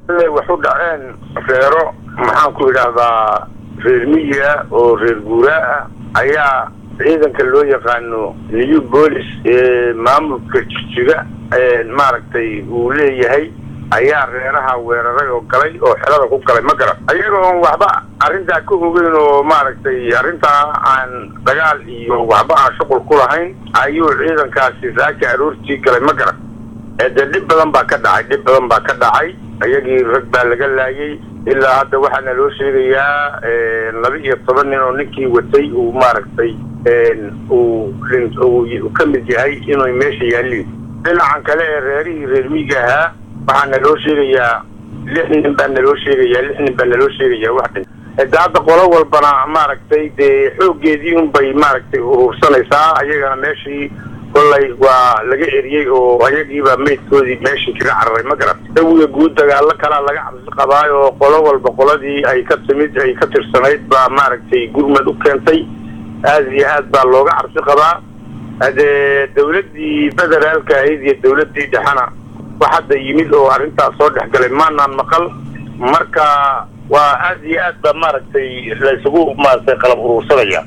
waxu dhaceen reero maxaan ku idhaahdaa reer miyiga oo reer guuraa ah ayaa ciidanka loo yaqaano new bolis ee maamulka jijiga maaragtay uu leeyahay ayaa reeraha weeraray oo galay oo xelada ku galay ma garan ayagoon waxba arrintaa ka ogeyn oo maaragtay arrintaa aan dagaal iyo waxba aan shuqul ku lahayn ayuu ciidankaasi saaka aroortii galay ma garan dee dhib badan baa ka dhacay dhib badan baa ka dhacay iyagii rag baa laga laayay ilaa hadda waxaana loo sheegayaa laba iyo toban nin oo ninkii watay uu maaragtay uu ka mid yahay inuu meesha yaalliin dhinacan kale ee reerihii reer miiga ahaa waxaa naloo sheegayaa lix nin baa naloo sheegayaa lix nin baa naloo sheegayaa wax dhin de hadda qolo walbana maaragtay dee xooggeedii unbay maaragtay urursanaysaa ayagana meeshii kollay waa laga eriyey oo ayagiibaa maydkoodii meeshii kaga cararay ma garan dawiga guud dagaalo kalaa laga cabsi qabaay oo qolo walba qoladii ay ka timid ay ka tirsanayd baa maaragtay gurmad u keentay aada iyo aad baa looga cabsi qabaa hadee dawladdii federaalka ahayd iyo dawladdii dhexena wax hadda yimid oo arrintaas soo dhex galay maanaan maqal marka waa aada iyo aad baa maaragtay laysugu maaragtay qalab urursanaya